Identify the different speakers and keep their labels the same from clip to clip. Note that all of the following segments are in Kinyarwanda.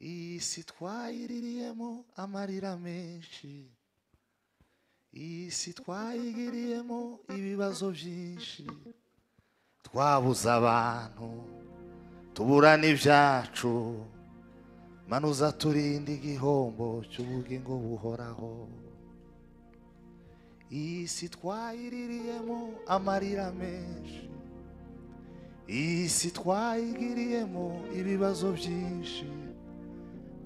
Speaker 1: iyi si twayiririyemo amarira menshi iyi si twayigiriyemo ibibazo byinshi twabuze abantu tubura n'ibyacu manuza turinde igihombo cy'ubugingo buhoraho iyi si twayiririyemo amarira menshi iyi si twayigiriyemo ibibazo byinshi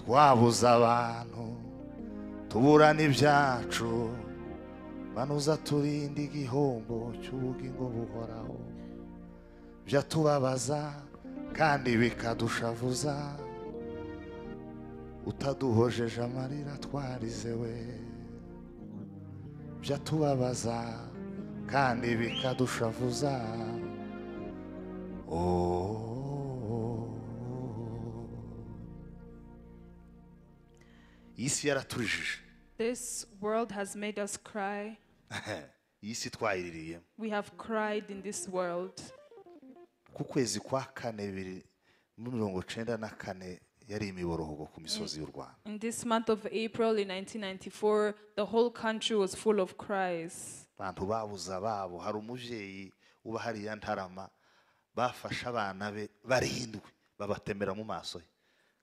Speaker 1: twabuze abantu tubura n'ibyacu manuza turinde igihombo cy'ubugingo buhoraho byatubabaza kandi bikadushavuza utaduhojeje amarira twarize we byatubabaza kandi bikadushavuza Oh. iyi si yaraturijije
Speaker 2: This world has made us cry.
Speaker 1: iyi si twayiririyemo
Speaker 2: We have cried in this world.
Speaker 1: ku kwezi kwa kane bibiri muri mirongo cyenda na kane yari imiborogo ku misozi y'u rwanda
Speaker 2: In this month of April in 1994, the whole country was full of cries.
Speaker 1: abantu babuze ababo hari umubyeyi uba hariya ntarama bafashe abana be barindwi babatemera mu maso ye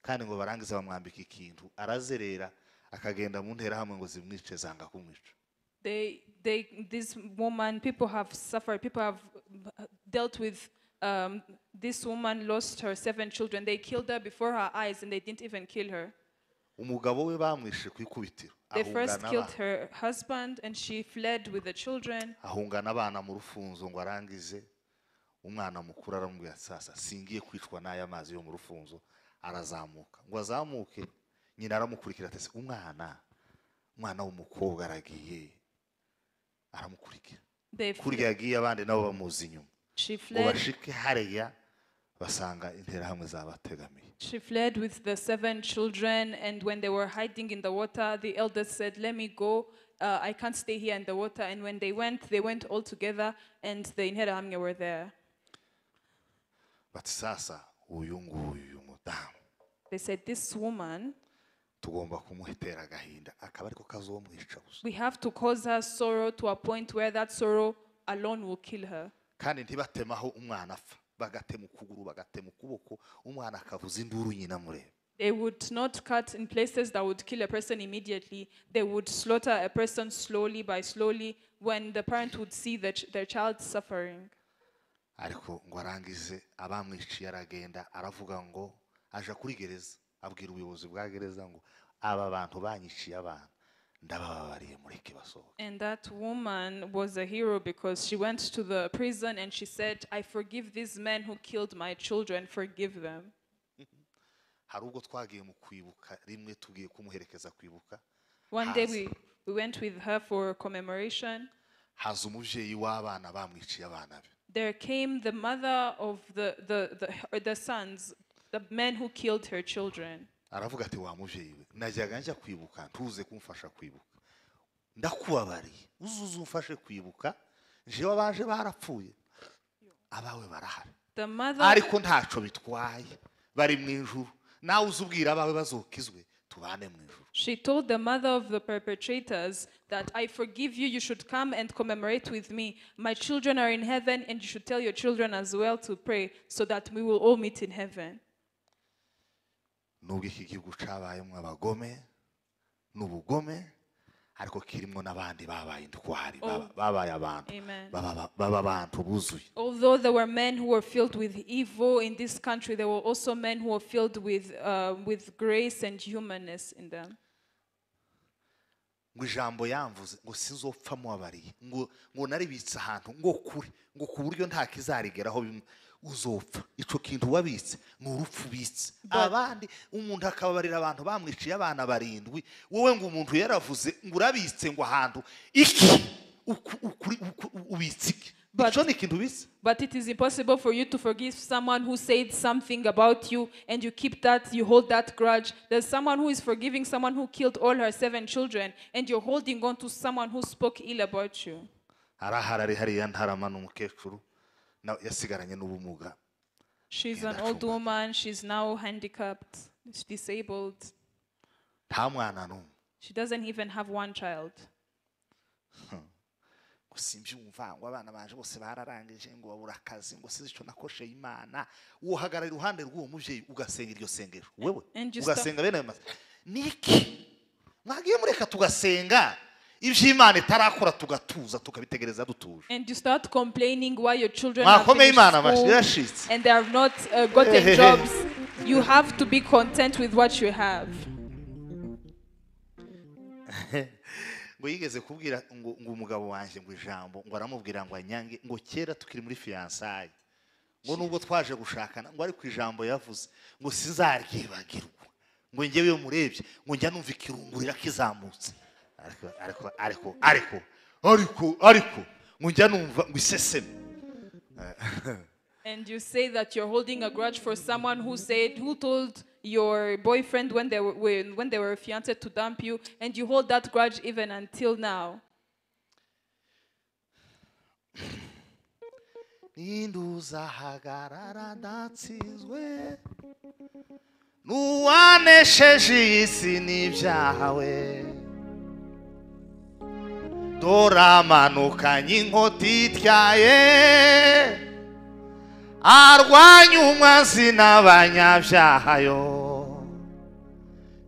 Speaker 1: kandi ngo barangize bamwambika ikintu arazerera akagenda mu nterahamwe ngo zimwice zanga kumwica
Speaker 2: They, they, this woman, people have suffered, people have uh, dealt with. Um, this woman lost her seven children. They killed her before her eyes, and they didn't even kill her.
Speaker 1: umugabo we bamwishe ku ikubitiro
Speaker 2: They
Speaker 1: ahunga
Speaker 2: first killed
Speaker 1: n'abana
Speaker 2: her husband, and she fled with the children.
Speaker 1: ahunga n'abana mu rufunzo ngo arangize umwana mukuru aramubwira ati sasa singiye kwicwa n'aya mazi yo mu rufunzo arazamuka ngo azamuke nyina aramukurikira ati "Se, umwana umwana w'umukobwa aragiye aramukurikira
Speaker 2: They fled.
Speaker 1: kurya yagiye abandi nabo bamuzi inyuma
Speaker 2: She
Speaker 1: ngo
Speaker 2: fled.
Speaker 1: bashike hariya basanga interahamwe zabategamiye
Speaker 2: She fled with the seven children, and when they were hiding in the water, the eldest said, Let me go. Uh, I can't stay here in the water. And when they went, they went all together, and the Inherahamwe were there.
Speaker 1: bati sasa uyu nguyu uyu mudamu
Speaker 2: They said, This woman,
Speaker 1: tugomba kumutera agahinda akaba ariko kazomwica gusa
Speaker 2: we have to cause her sorrow to a point where that sorrow alone will kill her.
Speaker 1: kandi ntibatemaho umwana apfa bagatema ukuguru bagatema ukuboko umwana akavuza induru nyina mureba
Speaker 2: They would not cut in places that would kill a person immediately. They would slaughter a person slowly by slowly when the parent would see the ch- their child suffering.
Speaker 1: ariko ngo arangize abamwiciye aragenda aravuga ngo aja kuri gereza abwira ubuyobozi bwa gereza ngo aba bantu banyiciye abana ndabababariye mureke basohoke
Speaker 2: And that woman was a hero because she went to the prison and she said, I forgive these men who killed my children, forgive them.
Speaker 1: hari ubwo twagiye mu kwibuka rimwe tugiye kumuherekeza kwibuka
Speaker 2: One day
Speaker 1: Has-
Speaker 2: we, we went with her for commemoration.
Speaker 1: haza umubyeyi w'abana bamwiciye abana be
Speaker 2: There came the mother of the, the, the, her- the sons, the men who killed her children.
Speaker 1: aravuga ati wa mubyeyi we najyaga njya kwibuka ntuze kumfasha kwibuka ndakubabariye uzuze umfashe kwibuka jewe abaje barapfuye abawe barahari
Speaker 2: The mother,
Speaker 1: ariko ntaco bitwaye bari mu ijuru nawe uzubwira abawe bazokizwe tubane mu ijuru
Speaker 2: she told the mother of the perpetrators that I forgive you, you should come and commemorate with me. My children are in heaven, and you should tell your children as well to pray so that we will all meet in heaven.
Speaker 1: nubwo iki gihugu cabayemo abagome n'ubugome ariko kirimo n'abandi babaye indwari baba- babaye abantu
Speaker 2: Amen.
Speaker 1: baba- baba abantu buzuye
Speaker 2: Although there were men who were filled with evil in this country, there were also men who were filled with, uh, with grace and humanness in them.
Speaker 1: ngo ijambo yamvuze ngo sinzopfa mubabariye ngo ngo naribitse ahantu ngo kure ngo ku buryo nta kizarigeraho bimwe uzopfa ico kintu wabitse ni urupfu ubitse abandi umuntu akababarira abantu bamwiciye abana barindwi wowe ngo umuntu yaravuze ngo urabitse ngo ahantu iki Uku- ukuri- uku- ubitse iki
Speaker 2: But-
Speaker 1: ico ni ikintu ubitse
Speaker 2: But it is impossible for you to forgive someone who said something about you and you keep that, you hold that grudge. There's someone who is forgiving someone who killed all her seven children and you're holding on to someone who spoke ill about you.
Speaker 1: arahara ari hariya ntarama ni umukecuru na- yasigaranye n'ubumuga
Speaker 2: She's an
Speaker 1: that's
Speaker 2: old
Speaker 1: all.
Speaker 2: woman, she's now handicapped. She's disabled.
Speaker 1: nta mwana n'umwe
Speaker 2: She doesn't even have one child.
Speaker 1: ngo simbyumva ngo abana baje bose bararangije ngo babura akazi ngo sinzi icyo nakoresheje imana uhagarara iruhande rw'uwo mubyeyi ugasenga iryo sengero wewe
Speaker 2: and you stop-
Speaker 1: ugasenga bene ayo mazi niki mwagiye mureka tugasenga ibyo imana itarakora tugatuza tukabitegereza dutuje
Speaker 2: And you start complaining why your children have
Speaker 1: mwakomeye
Speaker 2: finished
Speaker 1: imana mashyi
Speaker 2: school
Speaker 1: irashitse
Speaker 2: and they have not uh, gotten jobs. You have to be content with what you have.
Speaker 1: ngo yigeze kubwira ngo ngo umugabo wanjye ngo ijambo ngo aramubwira ngo anyange ngo kera tukiri muri fiyansaye ngo nubwo twaje gushakana ngo ari ku ijambo yavuze ngo sizaryibagirwa ngo njyewe iyo murebye ngo njya numva ikirungurira kizamutse ariko ariko ariko ariko ariko ariko ngo njya numva ngo iseseme
Speaker 2: And you say that you're holding a grudge for someone who said, who told your boyfriend when they were when, when they were fiancé to dump you, and you hold that grudge even until now.
Speaker 1: ninduzahagarara ndatsinzwe n'uwanesheje iyi si n'ibyaha we doramanukanye inkota ityaye arwanya umwazi n'abanyabyaha yo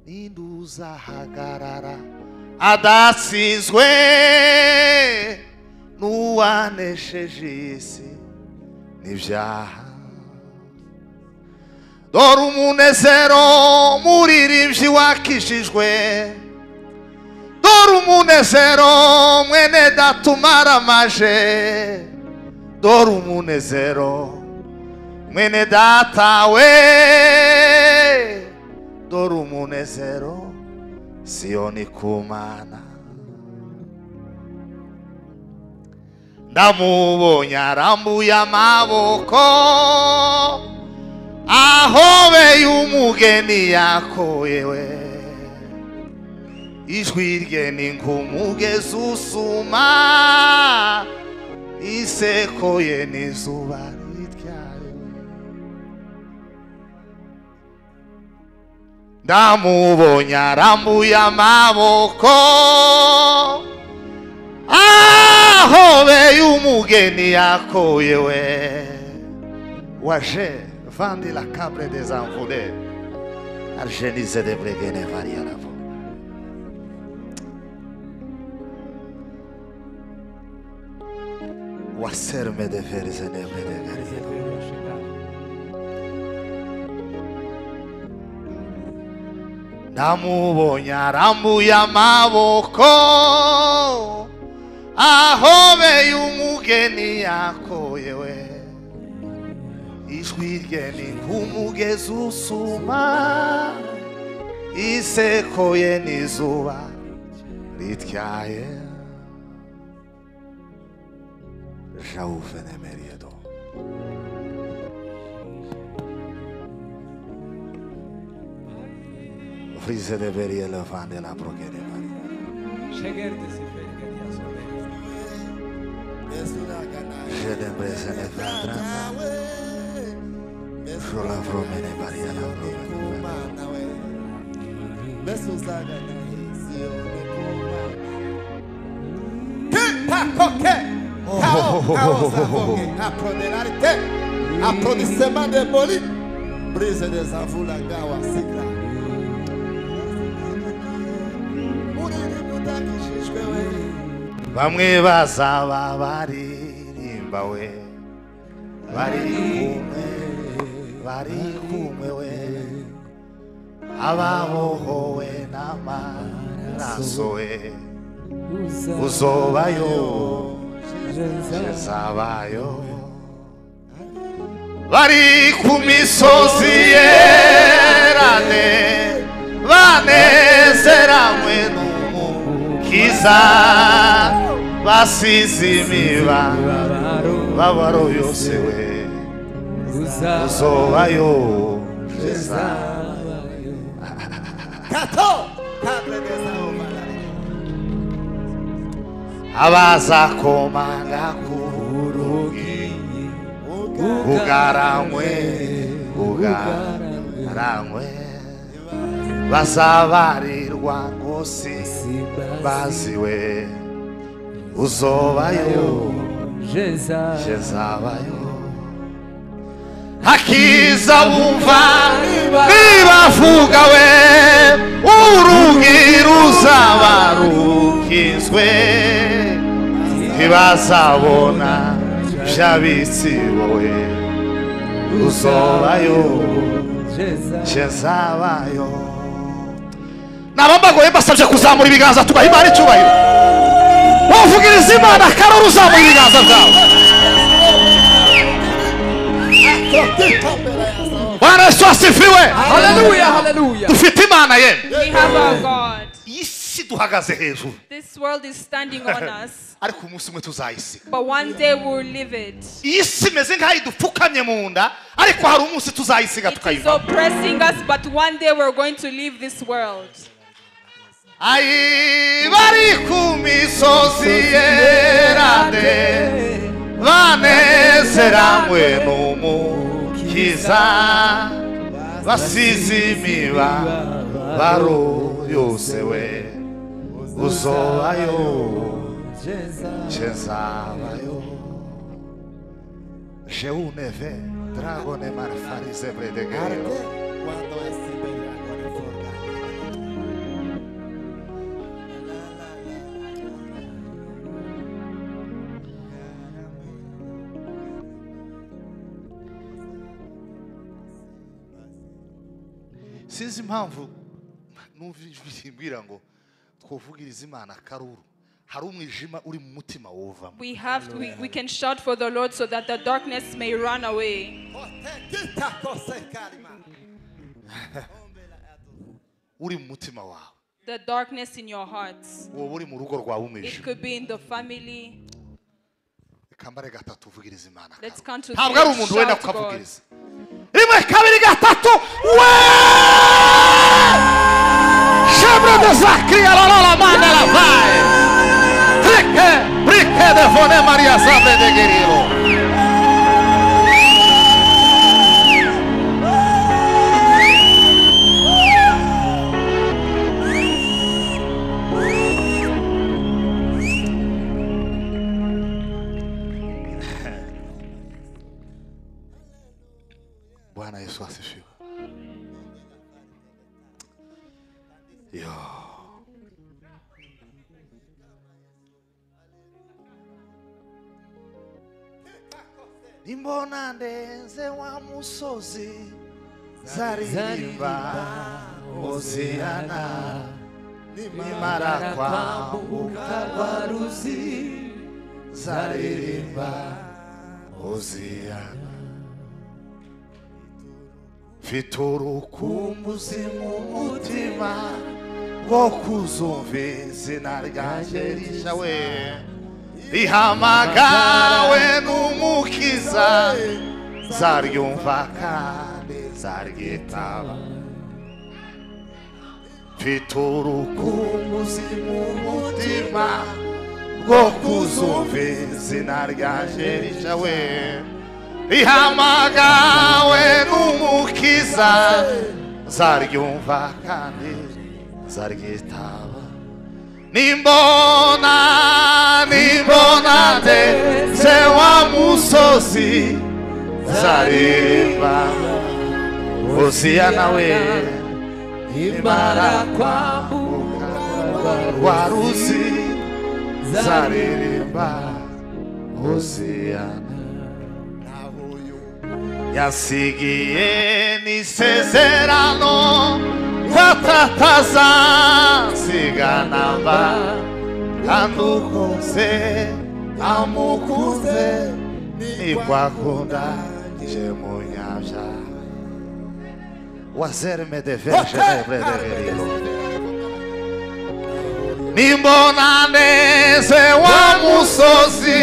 Speaker 1: ninduzahagarara adatsinzwe n'uwanesheje iyi si n'ibyaha dore umunezero muririmbyi wakijijwe dore umunezero mwene data umaramaje dore umunezero mwene data we dore umunezero siyoni kumana ndamubonye arambuye amaboko ahobeye umugeni yakoyewe ijwi rye ni nk'umugezi usuma iseko ye n'izuba rityaye ndamubonye arambuye amaboko ahobeye umugeni yakoye we waje vandi la cabre des envolés argenise de bregene variaravo waserme de verzenebre de gariero ndamubonye arambuye amaboko ahobeye umugeni yakoyewe ijwi rye ni nk'umugezi usuma iseko ye n'izuba rityaye jawuvenemeriyedo frize de beriye levande la brogene maria
Speaker 3: Şeker de sefer gel yazıyor.
Speaker 1: Jedembrezene vadrama. Jola vromene varia la vromene.
Speaker 4: applaudissement des molis brise des avoues la gawa sikra
Speaker 1: Bamwe bazaba baririmba we. Bari kumwe, bari kumwe we. Ababohowe n'amaraso we. Uzobayo, uzabayo. Bari ku misozi yerane. banezeranywe n'umukiza basize imibabaro
Speaker 3: Baro
Speaker 1: yose we
Speaker 3: uza
Speaker 1: uzobayo jeza
Speaker 4: kato table des avoues
Speaker 1: abazakomanga ku rugi bugaranywe bugaranywe bazabarirwa ngo si
Speaker 3: sibazi
Speaker 1: baziwe uzobayo
Speaker 3: jeza
Speaker 1: je zabayo akiza bumva nibavuga we urugi ruzaba rukizwe ntibazabona by'abisibowe uzobayo
Speaker 3: jeza
Speaker 1: cyezabayo nabambagoye basabye kuzamura ibiganza tubaha imana icyubahiro wavugiriza imana karori uzamura ibiganza byawe bwana yesu asifiwe
Speaker 3: haleluya haleluya
Speaker 1: dufite imana ye
Speaker 2: We have our God.
Speaker 1: iyi si duhagaze hejuru
Speaker 2: This world is standing on us,
Speaker 1: ariko umunsi umwe tuzayisiga
Speaker 2: but one day we'll leave it.
Speaker 1: iyi si imeze nk'aho idupfukamye mu nda ariko hari umunsi tuzayisiga
Speaker 2: It is
Speaker 1: tukayivamo
Speaker 2: oppressing us, but one day we're going to leave this world.
Speaker 1: ayi bari ku misozi yerande banezeramwe n'umukiza basize imibabaro yose we uzobayo nje nzabayo jeuneve dragone marfarize bredegero
Speaker 4: Cuando es Iberia,
Speaker 1: sinzi impamvu numva ijwi rimbwira ngo twuvugirize imana karuru hari umwijima uri mu mutima wuvamo
Speaker 2: We have we, we can shout for the Lord so that the darkness may run away.
Speaker 4: Otekita kose kalima.
Speaker 1: uri mu mutima wawe
Speaker 2: The darkness in your heart.
Speaker 1: wowe uri mu rugo rwawe
Speaker 2: It
Speaker 1: umwijima
Speaker 2: could be in the family.
Speaker 1: kambare gatatu uvugiriza imana
Speaker 2: Let's
Speaker 1: karuru.
Speaker 2: count to
Speaker 1: ntabwo
Speaker 2: three,
Speaker 1: ari umuntu wenda
Speaker 2: shout God.
Speaker 1: ukavugiriza rimwe kabiri gatatu we shebrede za kiyararara manda ravaye rike rike devone mariya za bedegeriro bwana yesu asifiwe yo nimbona ndenze wa musozi zaririmba hoziyana nimara kwambuka
Speaker 3: baruzi
Speaker 1: zaririmba hoziyana mfite urukumbuzi mu mutima rwo kuzumva izina ryanjye rishya we rihamagawe n'umukiza zaryumva kandi zaryitaba mfite urukumbuzi mu mutima rwo kuzumva izina ryanjye rishya we rihamagawe n'umukiza zaryumva kandi zaryitaba nimbona nimbona ndetse wa musozi zaririmba uziya nawe
Speaker 3: imara kwambuka
Speaker 1: waruzi
Speaker 3: zari
Speaker 1: zaririmba hoziyana yansigiye n'isezerano ko atatazasigana mba kandi ukunze amukunze niko akunda je munyabya wazerme de verge de verero nimbona neze wa musozi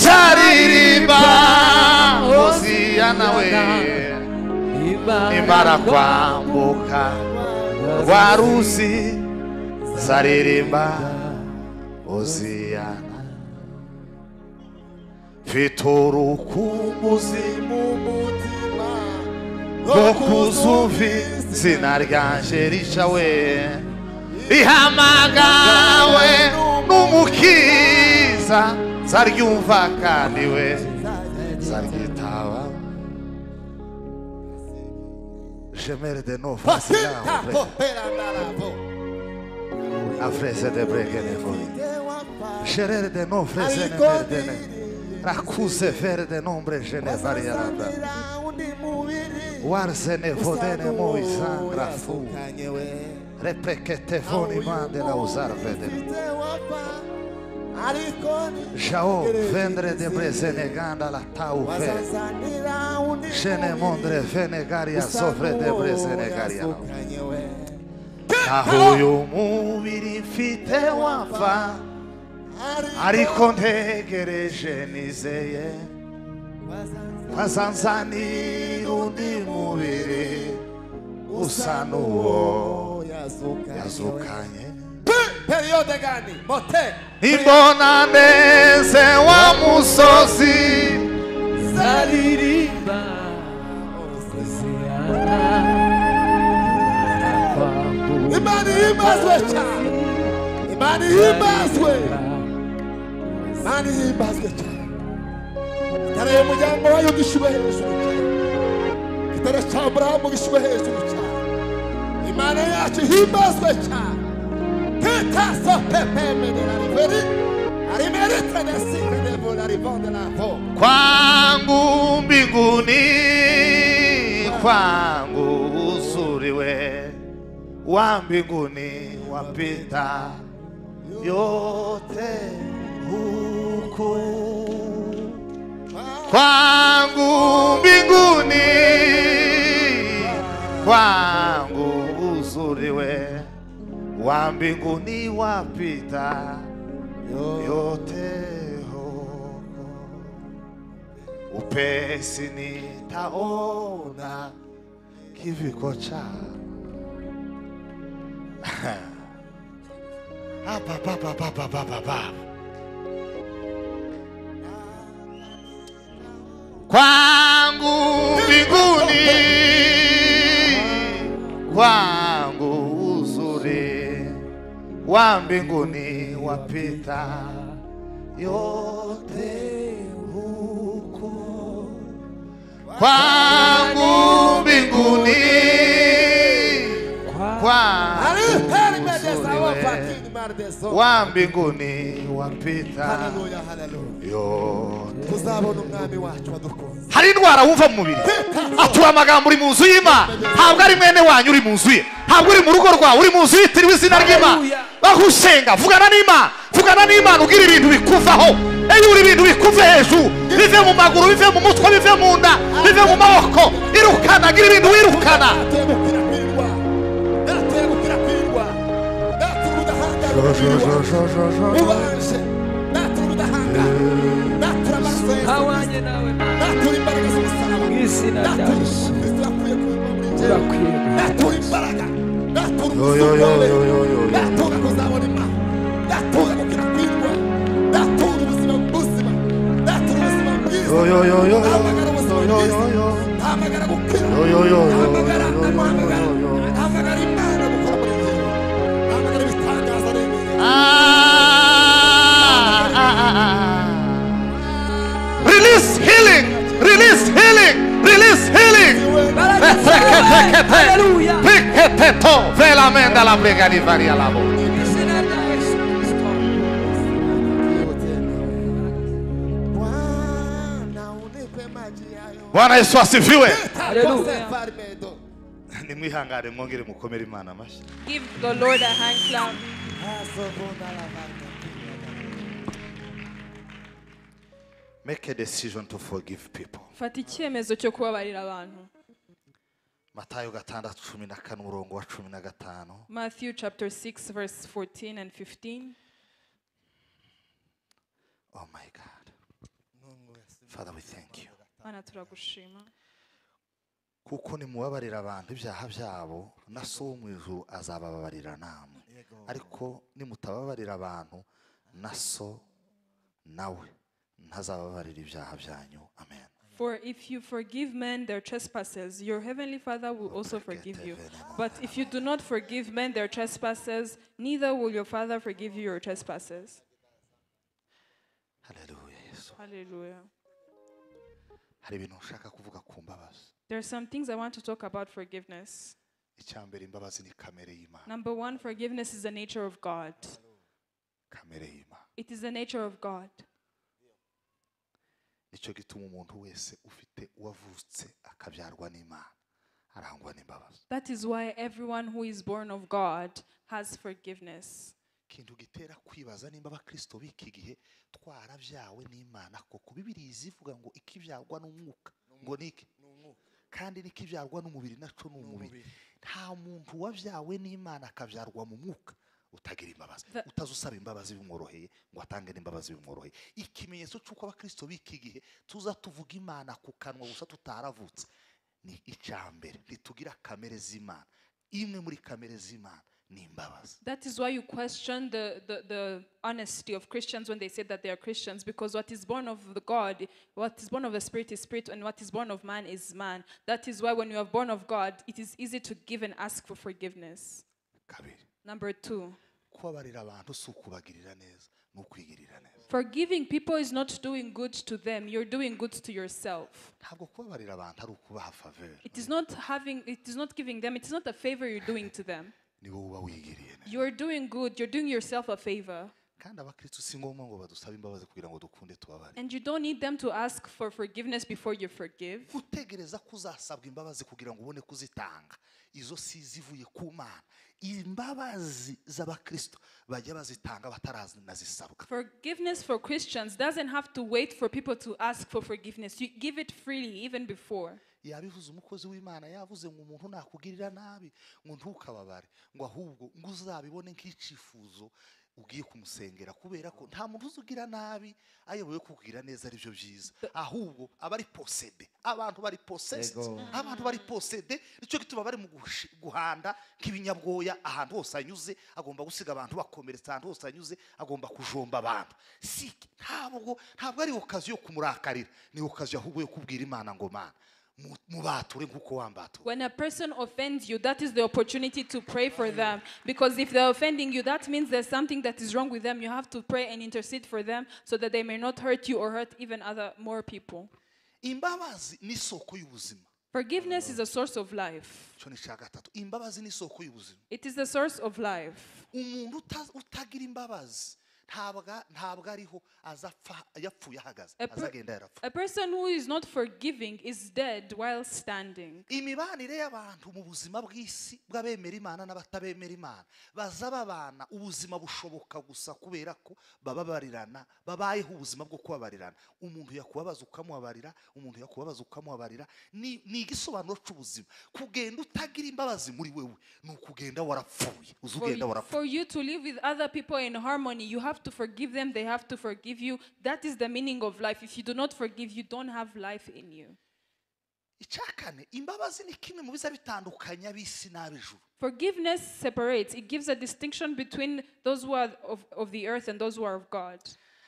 Speaker 1: zaririmba hoziya nawe imara kwambuka rwa ruzi zaririmba hoziyana mfite urukumbuzi mu mutima rwo kuzumvira izina ryanje rishawe rihamagawe n'umukiza zaryumva kandi we zaryitaba jemere de novo
Speaker 4: Pasita popera naravo.
Speaker 1: afrese de bregene voi Gerere de nom frezene
Speaker 4: Alicone.
Speaker 1: verdene. Racuse verde nombre genevarianda.
Speaker 4: Usandira undi muwiri.
Speaker 1: Warzene vodene
Speaker 4: Usanu
Speaker 1: moisan rafu.
Speaker 4: yasukanye we.
Speaker 1: Reprekete voni mande la usar vedene.
Speaker 4: Ufite wapa. Alikoni.
Speaker 1: Jao vendre de brezene ganda la tau ve.
Speaker 4: Wasazanira undi
Speaker 1: Gene mondre vene garia sofre de brezene garia.
Speaker 4: Usanu yasukanye we.
Speaker 1: Naho yo mubiri mfite wafa. Ariko ntegereje nizeye.
Speaker 4: Wasazanira
Speaker 1: Wazanzanira undi mubiri usa n'uwo
Speaker 4: yasukanye we.
Speaker 1: yazukanye
Speaker 4: Periode gani? Mote.
Speaker 1: imbona neze wa musozi
Speaker 3: zalirimba osesiana kwambu
Speaker 4: Imani ibazwe cyane. Imani ibazwe. Imani ibazwe cyane. Kitare umuryango wayo gishyirwe hejuru cyane. Kitare cya Aburahamu gishyirwe hejuru cyane. Imana yacu ihimazwe cyane. Kita sote pemeni la riveri. Arimerite de sike de vola rivonde la vo.
Speaker 1: kwangu mbinguni kwangu uzuriwe wa mbinguni wapita yote huku kwangu mbinguni kwangu uzuriwe wa mbinguni wapita yote huko upesi nitaona kiviko chako hapa papa papa papa papa kwangu mbinguni kwangu uzuri wa mbinguni wapita yote huko kwangu mbinguni
Speaker 4: Ari perime de sawa
Speaker 1: kwangu
Speaker 4: patini mar de zo.
Speaker 1: wa mbinguni wapita
Speaker 4: Haleluya, haleluya.
Speaker 1: yote
Speaker 4: tuzabona umwami wacu wadukunze
Speaker 1: hari indwara wumva mu mubiri atura amagambo uri mu nzu y'imana ntabwo ari mwene wanyu uri mu nzu ye ntabwo uri mu rugo rwawe uri mu nzu yitiriwe izina ry'imana aho usenga vugana n'imana vugana n'imana ubwira ibintu bikuvaho iyo uri ibintu bikuve hejuru bive mu maguru bive mu mutwe bive mu nda bive mu maboko irukana gira ibintu wirukana
Speaker 4: yarateye gukwirakwirirwa yarateye gukwirakwirirwa yarateye ubudahangarwa ubanje natura ubudahangarwa natura amaraso yawe
Speaker 3: hawanye nawe
Speaker 4: natura imbaraga z'umusaraba
Speaker 3: mw'izina rya
Speaker 4: natura
Speaker 3: Yesu.
Speaker 4: kristo yakuye ku mpamvu y'ingenzi
Speaker 3: urakwiye
Speaker 4: natura imbaraga natura
Speaker 1: Yo, yo, yo, yo, yo, yo, yo.
Speaker 4: umusaraba natura kuzabona imana natura gukwirakwirirwa natura ubuzima buzima natura ubuzima bwiza Ahamagara ubuzima bwiza. Ahamagara gukira.
Speaker 1: Yo, yo, yo, yo,
Speaker 4: Ahamagara
Speaker 1: yo, yo,
Speaker 4: amuhamagara.
Speaker 1: yo, yo, yo.
Speaker 4: Ahamagara Imana gukora muri njye. Ahamagara ibitangaza n'ibindi.
Speaker 1: Release healing, release healing, release healing.
Speaker 3: Haleluya.
Speaker 1: Peketeto velamenda la brega di varia la voce.
Speaker 3: izina rya yesu kristo
Speaker 4: Bwana unipe maji yayo.
Speaker 1: Bwana Yesu asifiwe.
Speaker 3: Haleluya.
Speaker 4: Joseph Almedo.
Speaker 1: Nimwihangane mwongere mukomere Imana amashyi.
Speaker 2: Give the Lord a hand clap.
Speaker 4: Azobonda lavanda.
Speaker 1: Make a decision to forgive people.
Speaker 2: fata icyemezo cyo kubabarira abantu
Speaker 1: Matayo gatandatu cumi na kane umurongo wa cumi na gatanu.
Speaker 2: matthew chapter 6 verse 14 and 15
Speaker 1: Oh my God. Father, we thank you.
Speaker 2: mana turagushima
Speaker 1: kuko nimubabarira abantu ibyaha byabo na so wo mu ijuru azabababarira namwe ariko nimutababarira abantu na so nawe ntazababarira ibyaha byanyu amen
Speaker 2: For if you forgive men their trespasses, your heavenly Father will also forgive you. But if you do not forgive men their trespasses, neither will your Father forgive you your trespasses.
Speaker 1: haleluya yesu
Speaker 2: Hallelujah.
Speaker 1: hari ibintu nshaka kuvuga ku mbabazi
Speaker 2: There are some things I want to talk about forgiveness.
Speaker 1: icya mbere imbabazi ni kamere y'imana
Speaker 2: Number one, forgiveness is the nature of God.
Speaker 1: kamere y'imana
Speaker 2: It is the nature of God.
Speaker 1: nicyo gituma umuntu wese ufite uwavutse akabyarwa n'imana arangwa n'imbabazi
Speaker 2: That is why everyone who is born of God has forgiveness.
Speaker 1: ikintu gitera kwibaza nimba abakristo b'iki gihe twarabyawe n'imana koko bibiriya izivuga ngo ikibyarwa n'umwuka ngo ni iki kandi n'ikibyarwa n'umubiri naco ni umubiri nta muntu wabyawe n'imana akabyarwa mu mwuka utagira imbabazi
Speaker 2: The-
Speaker 1: utaza usaba imbabazi bimworoheye ngo atange n'imbabazi bimworoheye ikimenyetso cy'uko abakristo b'iki gihe tuza tuvuga imana ku kanwa gusa tutaravutse ni icya mbere ntitugira kamere z'imana imwe muri kamere z'imana ni imbabazi
Speaker 2: That is why you question the, the, the honesty of Christians when they say that they are Christians, because what is born of the God, what is born of the Spirit is Spirit, and what is born of man is man. That is why when you are born of God, it is easy to give and ask for forgiveness.
Speaker 1: kabiri
Speaker 2: Number two,
Speaker 1: kubabarira abantu si ukubagirira neza ni ukwigirira neza
Speaker 2: forgiving people is not doing good to them, you're doing good to yourself.
Speaker 1: ntabwo kubabarira abantu ari ukubaha faveri
Speaker 2: It is not having, it is not giving them, it is not a favor you're doing to them.
Speaker 1: ni wowe uba wigiriye neza
Speaker 2: You're doing good, you're doing yourself a favor.
Speaker 1: kandi abakristo si ngombwa ngo badusabe imbabazi kugira ngo dukunde tubabare
Speaker 2: And you don't need them to ask for forgiveness before you forgive.
Speaker 1: gutegereza ko uzasabwa imbabazi kugira ngo ubone kuzitanga izo si zivuye ku mana imbabazi z'abakristo bajya bazitanga bataranazisabwa
Speaker 2: Forgiveness for Christians doesn't have to wait for people to ask for forgiveness. You give it freely even before.
Speaker 1: yabivuze umukozi w'imana yavuze ngo umuntu nakugirira nabi ngo ntukababare ngo ahubwo ngo uzabibone nk'icyifuzo ugiye kumusengera kubera ko nta muntu uzugira nabi ayoboye kukugira neza ari byo byiza ahubwo aba ari posede abantu bari posede
Speaker 5: Yego.
Speaker 1: abantu bari posede nicyo gituma bari mu gushi- guhanda nk'ibinyabwoya ahantu hose anyuze agomba gusiga abantu bakomeretse ahantu hose anyuze agomba kujomba abantu si ntabwo ntabwo ari okazi yo kumurakarira ni okazi ahubwo yo kubwira imana ngo mana mu- mubature nk'uko wambatura
Speaker 2: When a person offends you, that is the opportunity to pray for them. Because if they're offending you, that means there's something that is wrong with them. You have to pray and intercede for them so that they may not hurt you or hurt even other more people.
Speaker 1: imbabazi ni isoko y'ubuzima
Speaker 2: Forgiveness is a source of life.
Speaker 1: icyo ni icya gatatu imbabazi ni isoko y'ubuzima
Speaker 2: It is the source of life.
Speaker 1: umuntu uta- utagira imbabazi ntabwa- ntabwo ariho aza apfa- yapfuye ahagaze
Speaker 2: A per-
Speaker 1: azagenda yarapfa
Speaker 2: A person who is not forgiving is dead while standing.
Speaker 1: imibanire y'abantu mu buzima bw'isi bw'abemera imana n'abatabemera imana baza babana ubuzima bushoboka gusa kubera ko bababarirana babayeho ubuzima bwo kubabarirana umuntu yakubabaza ukamubabarira umuntu yakubabaza ukamubabarira ni ni igisobanuro cy'ubuzima kugenda utagira imbabazi muri wewe ni ukugenda warapfuye uzi
Speaker 2: For
Speaker 1: ugenda
Speaker 2: you,
Speaker 1: warapfuye
Speaker 2: for you to live with other people in harmony, you have to forgive them, they have to forgive you. That is the meaning of life. If you do not forgive, you don't have life in you.
Speaker 1: icya kane imbabazi ni kimwe mu biza bitandukanya ab'isi n'ab'ijuru
Speaker 2: Forgiveness separates, it gives a distinction between those who are of, of the earth and those who are of God.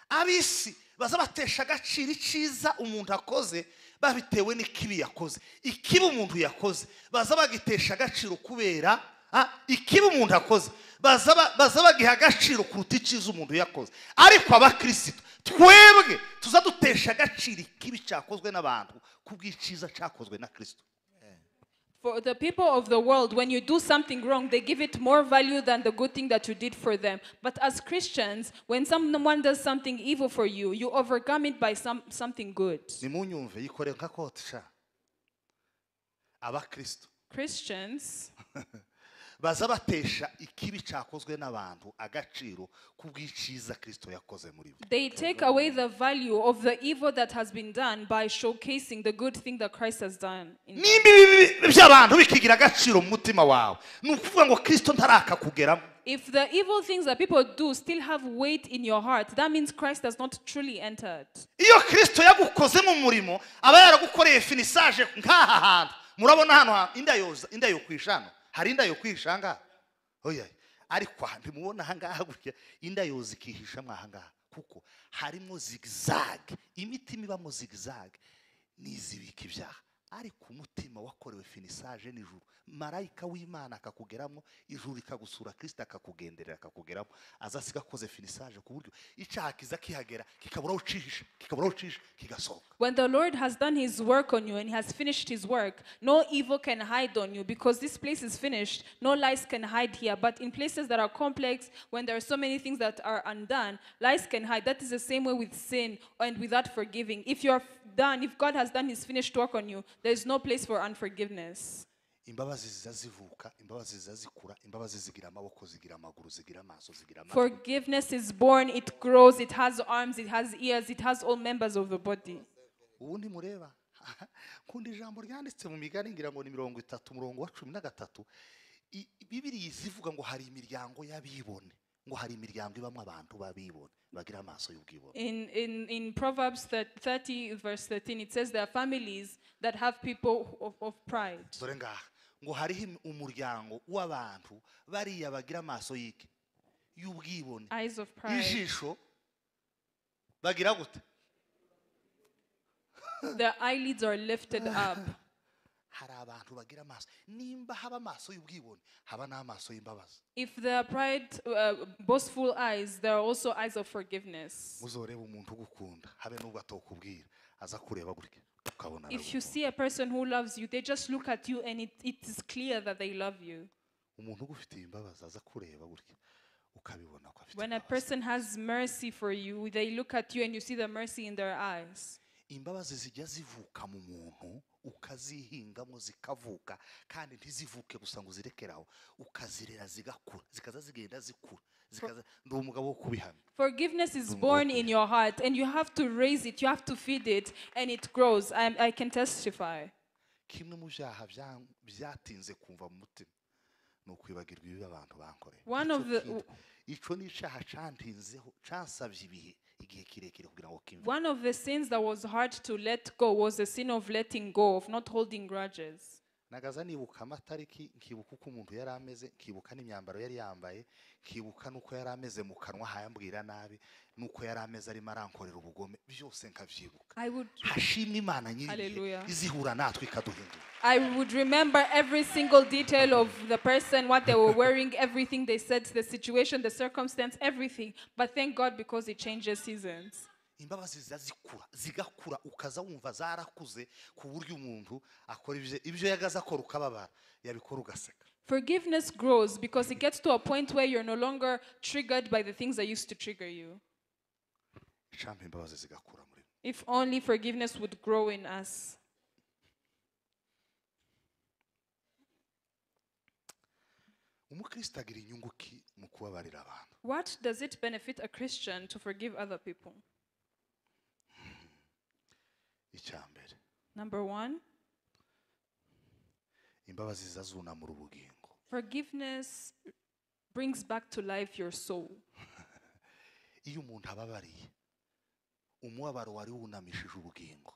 Speaker 1: ab'isi baza batesha agaciro icyiza umuntu akoze babitewe n'ikibi yakoze ikibi umuntu yakoze baza bagitesha agaciro kubera ah, ikibi umuntu akoze baza ba- baza bagiha agaciro kuruta icyiza umuntu yakoze ariko abakirisitu twebwe tuza dutesha agaciro ikibi cyakozwe n'abantu kubw'icyiza cyakozwe na kirisito
Speaker 2: For the people of the world, when you do something wrong, they give it more value than the good thing that you did for them. But as Christians, when someone does something evil for you, you overcome it by some, something good.
Speaker 1: nimunyumve yikore nka kote sha abakirisitu
Speaker 2: Christians.
Speaker 1: baza batesha ikibi cyakozwe n'abantu agaciro kubw'icyiza kirisito yakoze muri bo
Speaker 2: They take away the value of the evil that has been done by showcasing the good thing that Christ has done. in-
Speaker 1: nimba ibibi by'abantu bikigira agaciro mu mutima wawe ni ukuvuga ngo kirisito ntarakakugeramo
Speaker 2: If the evil things that people do still have weight in your heart, that means Christ has not truly entered.
Speaker 1: iyo kirisito yagukoze mu murimo aba yaragukoreye finisaje nk'aha hantu murabona hano hantu indayoza indayo kwisha hano hari indayo kwisha ngaha oya ariko aha ntimubona aha ngaha gutya indayoza ikihishamo aha ngaha kuko harimo zigizage imitima ibamo zigizage n'izibika ibyaha ariko umutima wakorewe finisaje n'ijuru marayika w'imana akakugeramo ijuru rikagusura kirisita akakugenderera akakugeramo aza asiga akoze finisaje ku buryo icyaha kiza kihagera kikabura aho ucisha kikabura aho ucisha kigasohoka
Speaker 2: When the Lord has done his work on you and he has finished his work, no evil can hide on you because this place is finished. No lies can hide here. But in places that are complex, when there are so many things that are undone, lies can hide. That is the same way with sin and without forgiving. If you are f- done, if God has done his finished work on you, there is no place for unforgiveness.
Speaker 1: imbabazi ziza zivuka imbabazi ziza zikura imbabazi zigira amaboko zigira amaguru zigira amaso zigira amatwi
Speaker 2: Forgiveness is born, it grows, it has arms, it has ears, it has all members of the body.
Speaker 1: ubundi mureba nkunda ijambo ryanditse mu migani ngira ngo ni mirongo itatu umurongo wa cumi na gatatu I- bibiriya iza ivuga ngo hari imiryango y'abibone ngo hari imiryango ibamo abantu b'abibone bagira amaso y'ubwibone
Speaker 2: In, in, in Proverbs thir- 30, verse 13, it says there are families that have people of, of pride.
Speaker 1: dore ngaha ngo hariho im- umuryango w'abantu bariya bagira amaso y'iki y'ubwibone
Speaker 2: Eyes of pride.
Speaker 1: ijisho bagira gute
Speaker 2: Their eyelids are lifted up.
Speaker 1: hari abantu bagira amaso nimba haba amaso y'ubwibone haba n'amaso y'imbabazi
Speaker 2: If there are pride, uh, boastful eyes, there are also eyes of forgiveness.
Speaker 1: uzoreba umuntu ugukunda habe n'ubwo atokubwira aza kureba gutya ukabona
Speaker 2: If
Speaker 1: aragukunze.
Speaker 2: you see a person who loves you, they just look at you and it, it is clear that they love you.
Speaker 1: umuntu ugufitiye imbabazi aza kureba gutya ukabibona ko afite
Speaker 2: When a
Speaker 1: imbabazi.
Speaker 2: person has mercy for you, they look at you and you see the mercy in their eyes.
Speaker 1: imbabazi zijya zivuka mu muntu ukazihingamo zikavuka kandi ntizivuke gusa ngo uzirekere aho ukazirera zigakura zikaza zigenda zikura zikaza ndi umugabo wo kubihamya
Speaker 2: Forgiveness is born in your heart, and you have to raise it, you have to feed it, and it grows. I, I can testify.
Speaker 1: kimwe mu byaha bya- byatinze kumva mu mutima ni ukwibagirwa ibibi abantu bankoreye
Speaker 2: One
Speaker 1: Nicyo
Speaker 2: of the-
Speaker 1: kintu. icyo ni icyaha cyantinzeho cyansabye ibihe igihe kirekire kugira ngo kimve
Speaker 2: One of the sins that was hard to let go was the sin of letting go, of not holding grudges.
Speaker 1: nagaza nibuka amatariki nkibuka uko umuntu yari ameze nkibuka n'imyambaro yari yambaye nkibuka n'uko yari ameze mu kanwa hayambwira nabi n'uko yari ameze arimo arankorera ubugome byose nkabyibuka
Speaker 2: I would,
Speaker 1: hashimwe imana nyiribihe
Speaker 2: Hallelujah.
Speaker 1: izihura natwe ikaduhindura
Speaker 2: I would remember every single detail of the person, what they were wearing, everything they said, the situation, the circumstance, everything. But thank God because it changes seasons.
Speaker 1: imbabazi ziza zikura zigakura ukaza wumva zarakuze ku buryo umuntu akora ibyo ibyo yagaze akora ukababara yabikora ugaseka
Speaker 2: Forgiveness grows because it gets to a point where you're no longer triggered by the things that used to trigger you.
Speaker 1: icampa imbabazi zigakura muri mwe.
Speaker 2: If only forgiveness would grow in us.
Speaker 1: umukristo agira inyungu ki mu kubabarira abantu
Speaker 2: What does it benefit a Christian to forgive other people?
Speaker 1: icya mbere
Speaker 2: Number one,
Speaker 1: imbabazi ziza zunamura ubugingo
Speaker 2: forgiveness brings back to life your soul.
Speaker 1: iyo umuntu ababariye umubabaro wari wunamishije ubugingo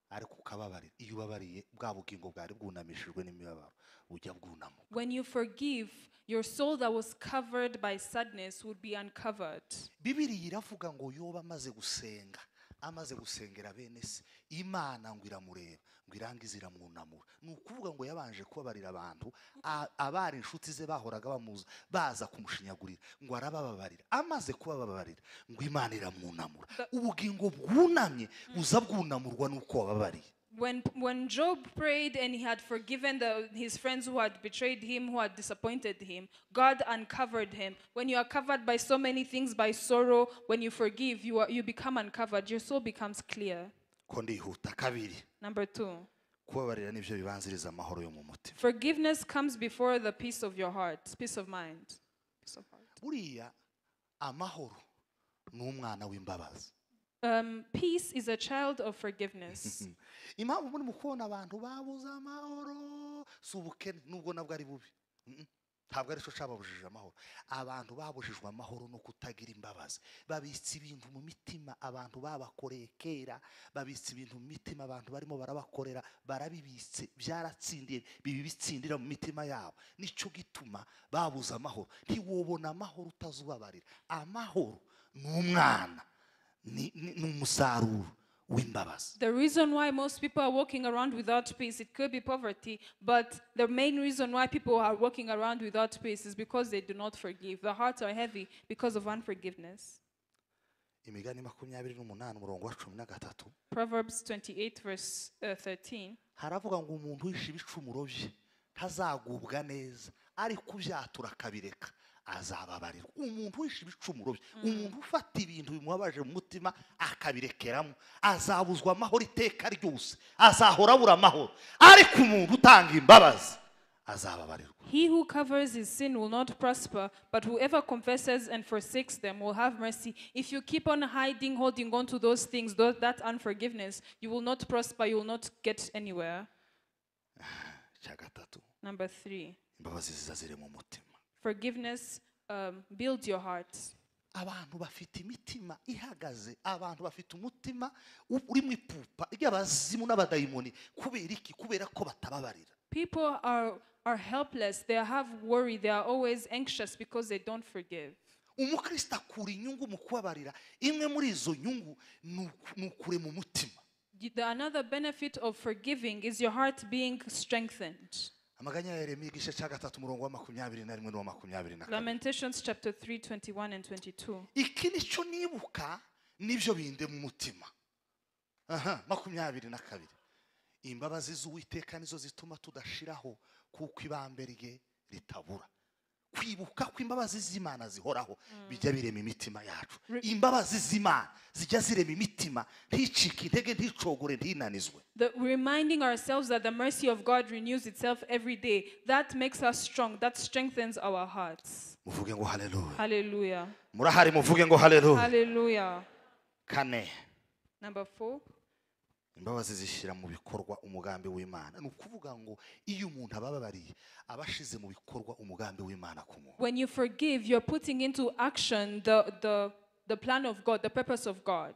Speaker 1: ariko ukababarira iyo ubabariye bwa bugingo bwari bwunamishijwe n'imibabaro bujya bwunama
Speaker 2: When you forgive, your soul that was covered by sadness would be uncovered.
Speaker 1: bibiriya iravuga ngo yoba amaze gusenga amaze gusengera bene se imana ngo iramureba ngo irangize iramwunamura ni ukuvuga ngo yabanje kubabarira abantu a- abari inshuti ze bahoraga bamuza baza kumushinyagurira ngo arabababarira amaze kubababarira ngo imana iramwunamura ubugingo bwunamye buza bwunamurwa n'uko wababariye
Speaker 2: When, when Job prayed and he had forgiven the, his friends who had betrayed him, who had disappointed him, God uncovered him. When you are covered by so many things, by sorrow, when you forgive, you, are, you become uncovered. Your soul becomes clear.
Speaker 1: ko ndihuta kabiri
Speaker 2: Number two,
Speaker 1: kubabarira nibyo bibanziriza amahoro yo mu mutima
Speaker 2: forgiveness comes before the peace of your heart, peace of mind. Peace of heart.
Speaker 1: buriya amahoro ni umwana w'imbabazi
Speaker 2: Um, peace is a child of forgiveness.
Speaker 1: impamvu muri mu kubona abantu babuze amahoro si ubukene nubwo nabwo ari bubi Mm-mm. ntabwo ari cyo cyababujije amahoro abantu babujijwe amahoro no kutagira imbabazi babitse ibintu mu mitima abantu babakoreye kera babitse ibintu mu mitima abantu barimo barabakorera barabibitse byaratsindiye bibitsindira mu mitima yabo nicyo gituma babuze amahoro ntiwobona amahoro utazubabarira amahoro ni umwana ni, ni, ni umusaruro w'imbabazi
Speaker 2: The reason why most people are walking around without peace, it could be poverty, but the main reason why people are walking around without peace is because they do not forgive. Their hearts are heavy because of unforgiveness.
Speaker 1: imigani makumyabiri n'umunani umurongo wa cumi na gatatu
Speaker 2: Proverbs 28, verse uh, 13.
Speaker 1: haravuga ngo umuntu wishe ibicumuro bye ntazagubwa neza ariko ubyatura akabireka azababarirwa umuntu wishe ibicumuro bye umuntu ufata ibintu bimubabaje mu mutima akabirekeramo azabuzwa amahoro iteka ryose azahora abura amahoro ariko umuntu utanga imbabazi azababarirwa
Speaker 2: He who covers his sin will not prosper, but whoever confesses and forsakes them will have mercy. If you keep on hiding, holding on to those things, tho- that unforgiveness, you will not prosper, you will not get anywhere.
Speaker 1: cya gatatu
Speaker 2: Number three,
Speaker 1: imbabazi ziza ziri mu mutima
Speaker 2: forgiveness um, builds your heart.
Speaker 1: abantu bafite imitima ihagaze abantu bafite umutima u- uri mu ipupa ry'abazimu n'abadayimoni kubera iki kubera ko batababarira
Speaker 2: People are, are helpless. They have worry. They are always anxious because they don't forgive.
Speaker 1: umukristo akura inyungu mu kubabarira imwe muri izo nyungu ni uku- ni ukure mu mutima
Speaker 2: You- The, another benefit of forgiving is your heart being strengthened.
Speaker 1: amaganya ya yeremiya igice cya gatatu umurongo wa makumyabiri na rimwe n'uwa makumyabiri na kane
Speaker 2: Lamentations chapter 3, 21 and 22.
Speaker 1: iki nicyo nibuka nibyo binde mu mutima aha makumyabiri na kabiri imbabazi z'uwiteka nizo zituma tudashiraho kuko ibambe rye ritabura kwibuka ko imbabazi z'imana zihoraho bijya birema imitima yacu imbabazi z'imana zijya zirema imitima nticike intege nticogore ntinanizwe
Speaker 2: The, reminding ourselves that the mercy of God renews itself every day, that makes us strong, that strengthens our hearts.
Speaker 1: muvuge ngo haleluya
Speaker 2: Hallelujah.
Speaker 1: murahari muvuge ngo haleluya
Speaker 2: Hallelujah.
Speaker 1: kane
Speaker 2: Number four,
Speaker 1: imbabazi zishyira mu bikorwa umugambi w'imana ni ukuvuga ngo iyo umuntu ababariye aba ashize mu bikorwa umugambi w'imana ku muntu
Speaker 2: when you forgive, you're putting into action the, the, the plan of God, the purpose of God.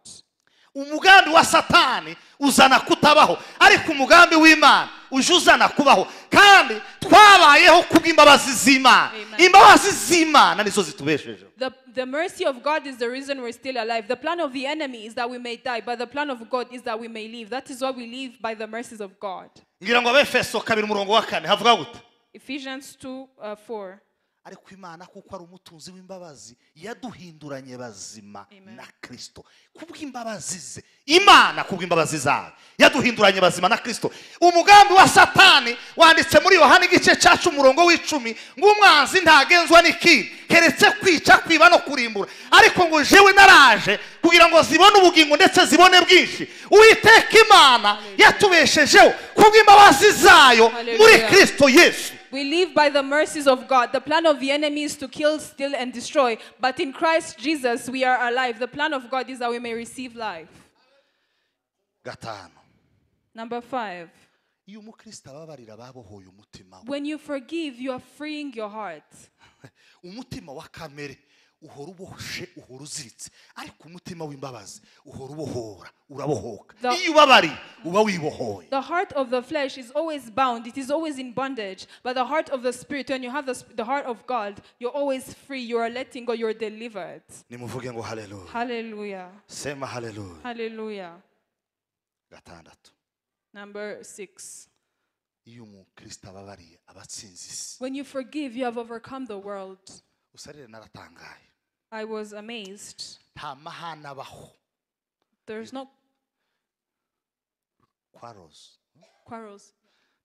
Speaker 1: umugambi wa satani uzana kutabaho ariko umugambi w'imana uje uzana kubaho kandi twabayeho kubw'imbabazi z'imana
Speaker 2: Amen.
Speaker 1: imbabazi z'imana nizo zitubeshejeho
Speaker 2: The, the mercy of God is the reason we're still alive. The plan of the enemy is that we may die, but the plan of God is that we may live. That is why we live by the mercies of God.
Speaker 1: ngira ngo abefeso kabiri umurongo wa kane havuga gute
Speaker 2: Ephesians 2 uh, 4.
Speaker 1: ariko imana kuko ari umutunzi w'imbabazi yaduhinduranye bazima
Speaker 2: Amen.
Speaker 1: na kirisito kubw'imbabazi ze imana kubw'imbabazi zayo yaduhinduranye bazima na kirisito umugambi wa satani wanditse muri yohana igice cyacu umurongo w'icumi ng'umwanzi ntagenzwa n'ikindi keretse kwica kwiba no kurimbura ariko ngo jewe naraje kugira ngo zibone ubugingo ndetse zibone bwinshi uwiteka imana yatubeshejeho kubw'imbabazi zayo muri
Speaker 2: Hallelujah.
Speaker 1: kirisito yesu
Speaker 2: We live by the mercies of God. The plan of the enemy is to kill, steal, and destroy. But in Christ Jesus, we are alive. The plan of God is that we may receive life.
Speaker 1: gatanu
Speaker 2: Number five,
Speaker 1: iyo umukristo ababarira babohoye umutima we
Speaker 2: when you forgive, you are freeing your heart.
Speaker 1: umutima wa kamere uhora ubohoshe uhora uziritse ariko umutima w'imbabazi uhora ubohora urabohoka
Speaker 2: The-
Speaker 1: iyo ubabariye uba wibohoye
Speaker 2: The heart of the flesh is always bound, it is always in bondage. But the heart of the spirit, when you have the, sp- the heart of God, you're always free. You are letting go, you're delivered.
Speaker 1: nimuvuge ngo haleluya
Speaker 2: Hallelujah.
Speaker 1: sema haleluya
Speaker 2: Hallelujah.
Speaker 1: gatandatu
Speaker 2: Number six,
Speaker 1: iyo umukristo ababariye aba atsinze isi
Speaker 2: when you forgive, you have overcome the world.
Speaker 1: usarire naratangaye
Speaker 2: I was amazed.
Speaker 1: nta mahane abaho
Speaker 2: There's no
Speaker 1: kwa roza
Speaker 2: quarrels.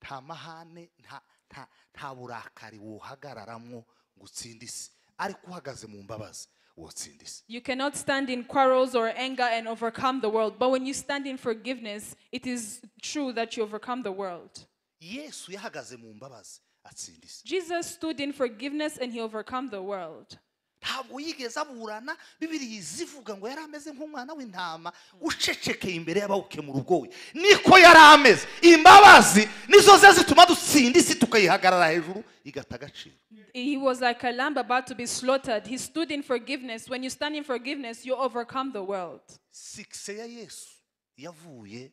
Speaker 1: nta mahane nta- nta- nta burakari wuhagararamwo ngo utsinde isi ariko uhagaze mu mbabazi wotsinda isi
Speaker 2: You cannot stand in quarrels or anger and overcome the world. But when you stand in forgiveness, it is true that you overcome the world.
Speaker 1: yesu yahagaze mu mbabazi atsinda isi
Speaker 2: Jesus stood in forgiveness and he overcome the world.
Speaker 1: ntabwo yigeze aburana bibiriya izivuga ngo yari ameze nk'umwana w'intama ucecekeye imbere y'abawukemura ubwowe niko yari ameze imbabazi nizo ze zituma dutsinda isi tukayihagarara hejuru igata agaciro
Speaker 2: He was like a lamb about to be slaughtered. He stood in forgiveness. When you stand in forgiveness, you overcome the world.
Speaker 1: sikise ya yesu yavuye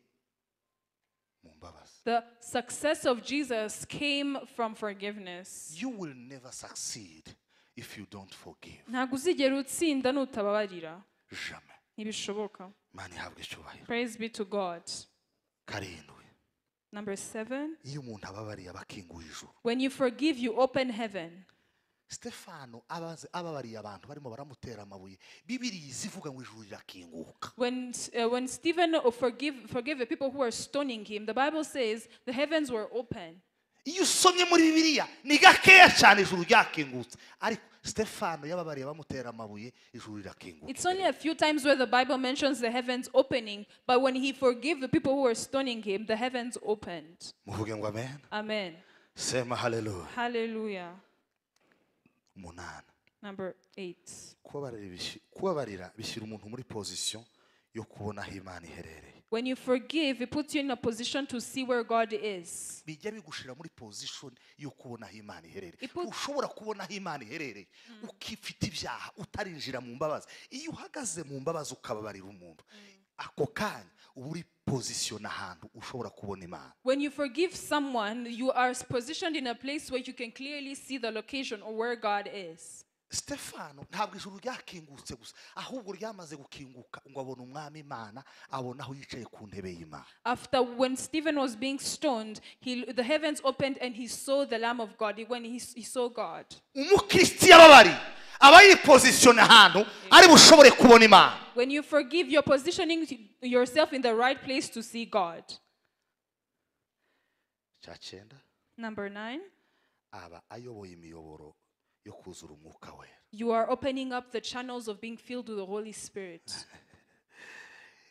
Speaker 1: mu mbabazi
Speaker 2: The success of Jesus came from forgiveness.
Speaker 1: you will never succeed if you don't forgive
Speaker 2: Ntabwo uzigera utsinda nutababarira.
Speaker 1: jamais
Speaker 2: ntibishoboka
Speaker 1: imana ihabwa icyubahiro
Speaker 2: praise be to god
Speaker 1: karindwi
Speaker 2: number seven
Speaker 1: iyo umuntu ababariye aba akinguye ijuru
Speaker 2: when you forgive you open heaven
Speaker 1: sitefano abaze- ababariye abantu barimo baramutera amabuye bibiriya iza ivuga ngo ijuru rirakinguka
Speaker 2: when, uh, when Stephen uh, forgive, forgave the people who were stoning him, the Bible says the heavens were open.
Speaker 1: iyo usomye muri bibiliya ni gakeya cyane ijuru ryakingutse ariko sitefano yababariye bamutera amabuye ijuru rirakingutse
Speaker 2: It's only a few times where the Bible mentions the heavens opening, but when he forgave the people who were stoning him, the heavens opened.
Speaker 1: muvuge ngo amen
Speaker 2: Amen.
Speaker 1: sema haleluya
Speaker 2: Hallelujah.
Speaker 1: umunani
Speaker 2: Number eight.
Speaker 1: kubabarira bishyi- kubabarira bishyira umuntu muri pozisiyo yo kubona aho imana iherereye
Speaker 2: When you forgive, it puts you in a position to see where God is.
Speaker 1: bijya bigushira muri pozisiyo yo kubona aho imana iherereye
Speaker 2: Ipo-
Speaker 1: ushobora kubona aho imana iherereye ukifite ibyaha utarinjira mu mbabazi iyo uhagaze mu mbabazi ukababarira umuntu ako kanya uba uri pozisiyo n'ahantu ushobora kubona imana
Speaker 2: When you forgive someone, you are positioned in a place where you can clearly see the location or where God is.
Speaker 1: sitefano ntabwo ijuru ryakingutse gusa ahubwo ryamaze gukinguka ngo abone umwami imana abona aho yicaye ku ntebe y'imana
Speaker 2: After when Stephen was being stoned, he, the heavens opened and he saw the Lamb of God. When he, he saw God,
Speaker 1: umukirisiya ababari aba yipozisiyona ahantu ari bushobore kubona imana
Speaker 2: when you forgive, you're positioning yourself in the right place to see God.
Speaker 1: cya cyenda
Speaker 2: Number nine,
Speaker 1: aba ayoboye imiyoboro yo kuzura umwuka wera
Speaker 2: you are opening up the channels of being filled with the Holy Spirit.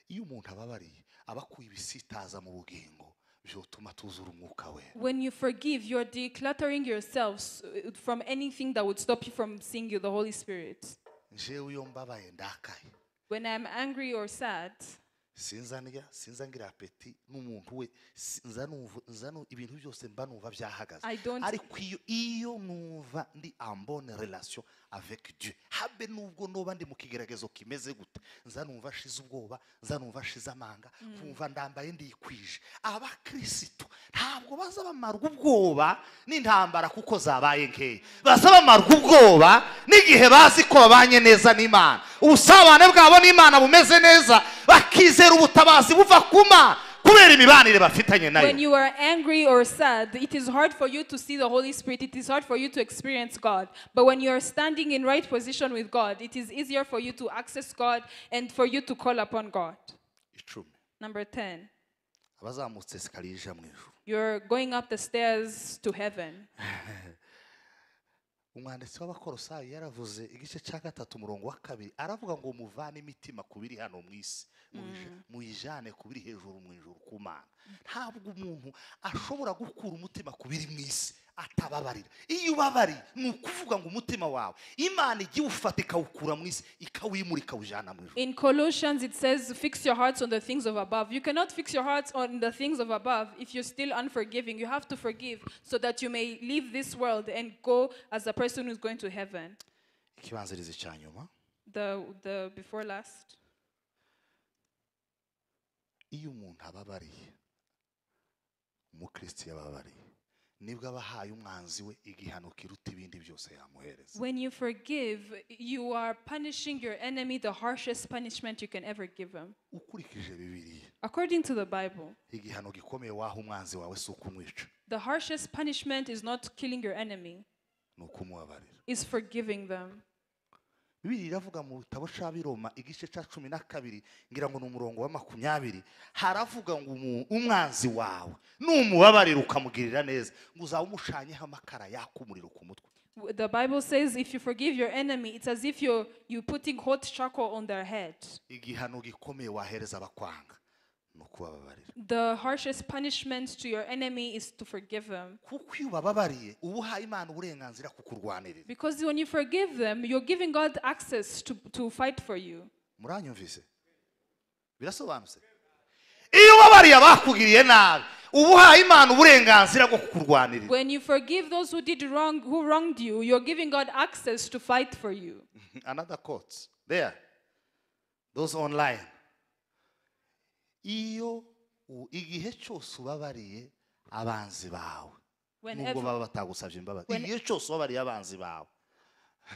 Speaker 1: iyo umuntu ababariye aba akuye ibisitaza mu bugingo byotuma tuzura umwuka wera
Speaker 2: When you forgive, you're decluttering yourselves uh, from anything that would stop you from seeing you, the Holy Spirit.
Speaker 1: njewe iyo mbabaye ndakaye
Speaker 2: When I'm angry or sad,
Speaker 1: sinza ndya sinza ngira apeti n'umuntu we si- nza numva nza nu- ibintu byose mba numva byahagaze
Speaker 2: I don't-
Speaker 1: ariko iyo iyo numva ndi ambone relation avec Dieu habe nubwo noba ndi mu kigeragezo kimeze gute nza numva ashize ubwoba nza numva ashize amanga nkumva ndambaye ndikwije abakirisitu ntabwo baza bamarwa ubwoba n'intambara kuko zabaye nkeya baza bamarwa ubwoba n'igihe bazi ko babanye neza n'imana ubusabane bwabo n'imana bumeze neza bakizera ubutabazi buva ku mana kubera imibanire bafitanye nayo
Speaker 2: when you are angry or sad, it is hard for you to see the Holy Spirit. It is hard for you to experience God. But when you are standing in right position with God, it is easier for you to access God and for you to call upon God.
Speaker 1: icumi
Speaker 2: Number 10,
Speaker 1: abazamutse esikariye ija mu ijuru
Speaker 2: you're going up the stairs to heaven.
Speaker 1: umwanditsi w'abakorosayi yaravuze igice cya gatatu umurongo wa kabiri aravuga ngo muvane imitima ku biri hano mu isi muyija- muyijane ku biri hejuru mu ijuru ku mana ntabwo umuntu ashobora gukura umutima ku biri mu isi atababarira iyo ubabariye ni ukuvuga ngo umutima wawe imana igiwufata ikawukura mu isi ikawimura ikawujyana mu ijuru
Speaker 2: In Colossians, it says, Fix your hearts on the things of above. You cannot fix your hearts on the things of above if you're still unforgiving. You have to forgive so that you may leave this world and go as a person who's going to heaven.
Speaker 1: ikibanzirizi cya nyuma
Speaker 2: The, the before last.
Speaker 1: iyo umuntu ababariye umukristo yababariye nibwo aba ahaye umwanzi we igihano kiruta ibindi byose yamuhereza
Speaker 2: When you forgive, you are punishing your enemy the harshest punishment you can ever give him.
Speaker 1: ukurikije bibiliya
Speaker 2: According to the Bible,
Speaker 1: igihano gikomeye waha umwanzi wawe si ukumwica
Speaker 2: the harshest punishment is not killing your enemy,
Speaker 1: ni ukumubabarira
Speaker 2: it's forgiving them.
Speaker 1: bibiri iravuga mu bitabo cya biroma igice cya cumi na kabiri ngira ngo ni umurongo wa makumyabiri haravuga ngo umu- umwanzi wawe numubabarira ukamugirira neza ngo uzaba umushanyeho amakara yaka umuriro ku mutwe
Speaker 2: W- The Bible says if you forgive your enemy, it's as if you're, you're putting hot charcoal on their head.
Speaker 1: igihano gikomeye wahereza abakwanga ni ukubababarira
Speaker 2: The harshest punishment to your enemy is to forgive him.
Speaker 1: kuko iyo bababariye uba uhaye imana uburenganzira ku kurwanirira
Speaker 2: Because when you forgive them, you're giving God access to, to fight for you.
Speaker 1: muranyumvise birasobanutse iyo ubabariye abakugiriye nabi uba uhaye imana uburenganzira bwo kukurwanirira
Speaker 2: When you forgive those who did wrong, who wronged you, you're giving God access to fight for you.
Speaker 1: another quote there those online iyo u- igihe cyose ubabariye abanzi bawe nubwo
Speaker 2: Whenever,
Speaker 1: baba batagusabye imbabazi
Speaker 2: when-
Speaker 1: igihe cyose ubabariye abanzi bawe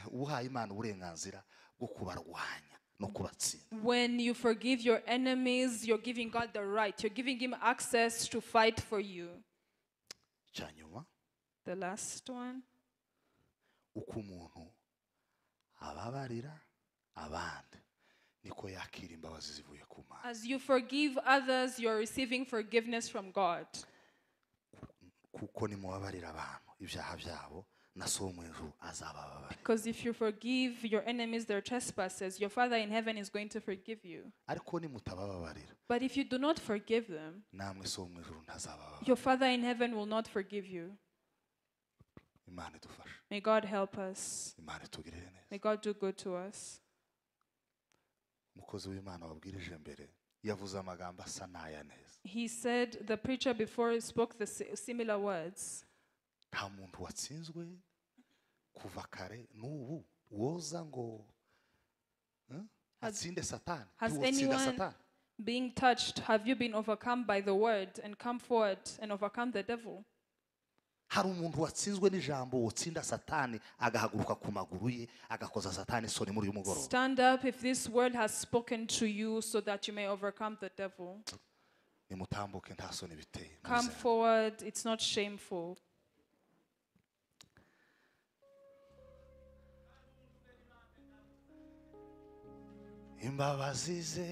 Speaker 1: uba uhaye imana uburenganzira bwo kubarwanya no kubatsinda
Speaker 2: When you forgive your enemies, you're giving God the right. You're giving Him access to fight for you.
Speaker 1: cya nyuma
Speaker 2: The last one
Speaker 1: uko umuntu ababarira abandi niko yakira imbabazi zivuye ku mana
Speaker 2: as you forgive others, you're receiving forgiveness from God.
Speaker 1: kuko nimubabarira abantu ibyaha byabo na so wo mu ijuru azabababarira
Speaker 2: Because if you forgive your enemies their trespasses, your Father in heaven is going to forgive you.
Speaker 1: ariko nimutabababarira
Speaker 2: But if you do not forgive them,
Speaker 1: namwe so wo mu ijuru ntazabababarira
Speaker 2: your Father in heaven will not forgive you.
Speaker 1: imana idufashe
Speaker 2: May God help us.
Speaker 1: imana itugirire neza
Speaker 2: May God do good to us.
Speaker 1: umukozi w'imana wabwirije mbere yavuze amagambo asa n'aya neza
Speaker 2: He said, the preacher before spoke the si- similar words.
Speaker 1: nta muntu watsinzwe kuva kare n'ubu woza ngo eh, atsinde satani
Speaker 2: Has
Speaker 1: ntiwatsinda
Speaker 2: anyone
Speaker 1: satani
Speaker 2: being touched, have you been overcome by the word and come forward and overcome the devil?
Speaker 1: hari umuntu watsinzwe n'ijambo wotsinda satani agahaguruka ku maguru ye agakoza satani isoni muri uyu mugoroba
Speaker 2: Stand up if this word has spoken to you so that you may overcome the devil.
Speaker 1: nimutambuke nta soni biteye
Speaker 2: Come
Speaker 1: muzere.
Speaker 2: forward, it's not shameful.
Speaker 1: imbabazi ze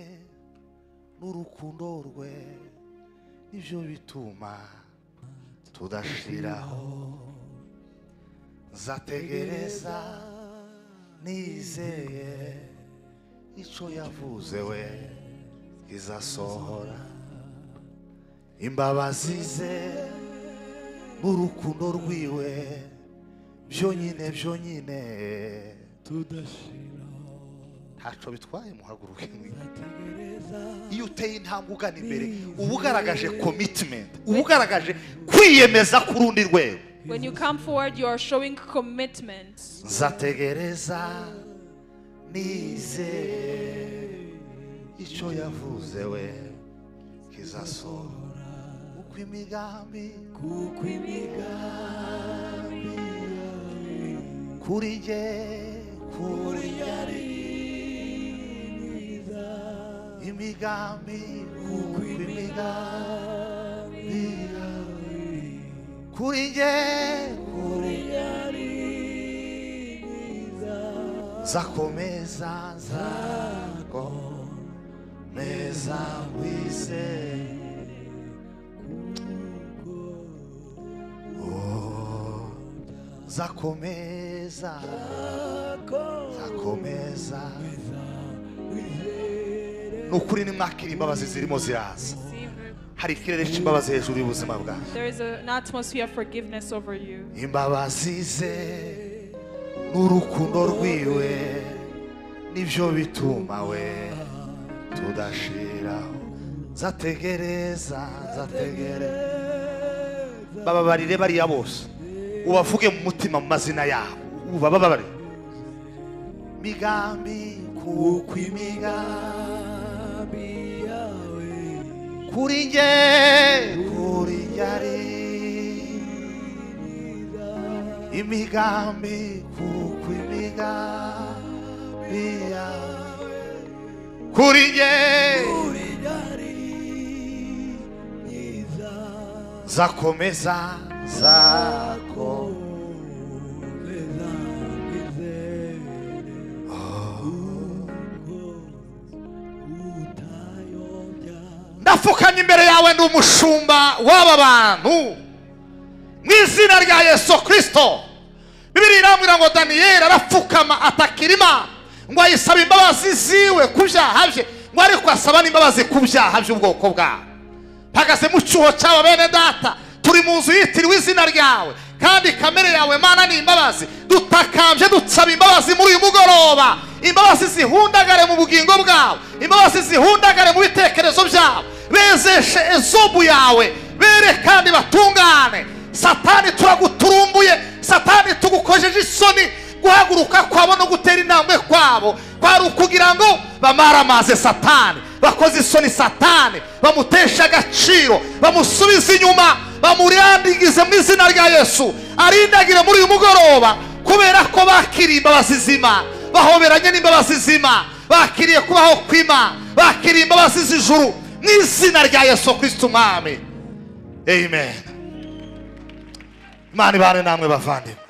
Speaker 1: n'urukundo rwe nibyo bituma tudashiraho nzategereza nizeye icyo yavuze we izasohora imbabazi ze n'urukundo rwiwe byonyine byonyine ntacyo bitwaye muhaguruke mwite iyo uteye intambwe ugana imbere uba ugaragaje komitimenti uba ugaragaje kwiyemeza ku rundi rwego
Speaker 2: When you come forward, you are showing commitment.
Speaker 1: nzategereza nizeye icyo yavuze we kizasohora uko imigambi kuko imigambi kuri jye kuri yari myiza imigambi kuko imigambi yawe kuri jye kuri yari myiza nzakomeza nzakomeza wizeye zakomeza zakomeza ni ukuri ni mwakira imbabazi zirimo ziraza hari ikirere cy'imbabazi hejuru y'ubuzima bwawe
Speaker 2: There is a- an atmosphere of forgiveness over you.
Speaker 1: imbabazi ze n'urukundo rwiwe nibyo bituma we tudashiraho zategereza zategereza bababarire bariya bose ubavuge mu mutima mu mazina yabo ubababarire migambi kuko imigambi yawe kuri njye kuri njye ari imigambi kuko imigambi yawe kuri njye zakomeza zakomeza ndapfukamye imbere yawe ndi umushumba w'aba bantu mu izina rya yesu kirisito bibiri irambwira ngo daniyeli arapfukama atakira imana ngo ayisaba imbabazi ziwe ku byaha bye ngo ariko asaba n'imbabazi ku byaha by'ubwoko bwawe mpagaze mu cyuho cy'aba bene data turi mu nzu yitiriwe izina ryawe kandi kamere yawe mana ni imbabazi dutakambye dusaba imbabazi muri uyu mugoroba imbabazi zihundagare mu bugingo bwawe imbabazi zihundagare mu bitekerezo byabo bezeshe ezobu yawe bere kandi batungane satani turaguturumbuye satani tugukojeje isoni guhaguruka kwabo no gutera intambwe kwabo kwari ukugira ngo bamaramaze satani bakoze isoni satani bamutesha agaciro bamusubize inyuma bamurandigize mu izina rya yesu arindagire muri uyu mugoroba kubera ko bakiriye imbabazi z'imana bahoberanye n'imbabazi z'imana bakiriye kubaho kw'imana bakiriye imbabazi z'ijuru mu izina rya yesu kirisito umwami amen imana ibane namwe bavandimwe